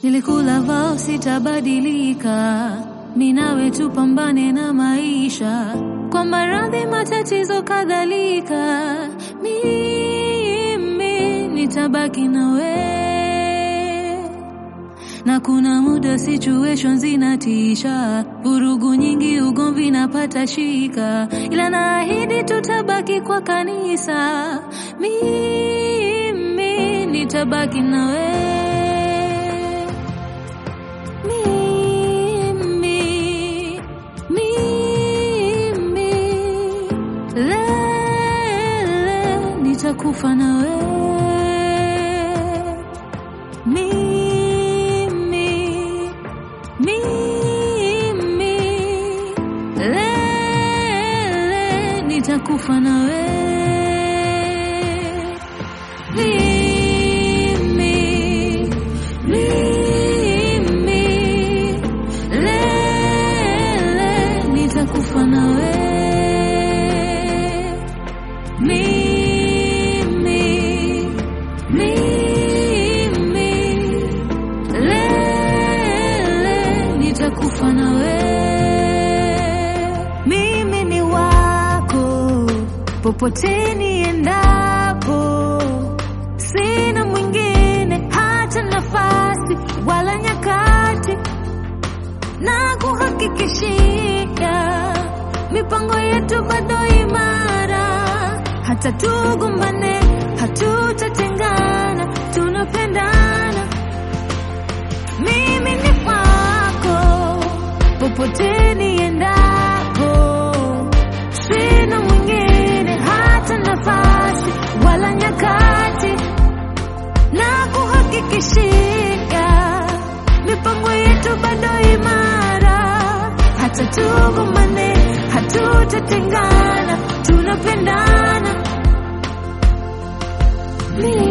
Nilikula vao sitabadilika, mi nawe tupambane na maisha, kwa maradhi, matatizo kadhalika, mimi nitabaki nawe na kuna muda situation zinatisha, vurugu nyingi, ugomvi napata shika, ila naahidi tutabaki kwa kanisa, mimi nitabaki nawe mimi, mimi, lele nitakufa nawe mimi, mimi, lele nitakufa nawe mimi, mimi, lele nitakufa nawe mimi, mimi, lele nitakufa nawe. Mimi ni wako popote niendapo, sina mwingine hata nafasi wala nyakati, na kuhakikishia mipango yetu bado imara, hata tugombane hatutatengana, tunapendana. Mimi ni wako popote niendapo, sina mwingine hata nafasi wala nyakati, na kuhakikishia mipango yetu bado imara, hata tugombane hatutatengana, tunapendana. Mimi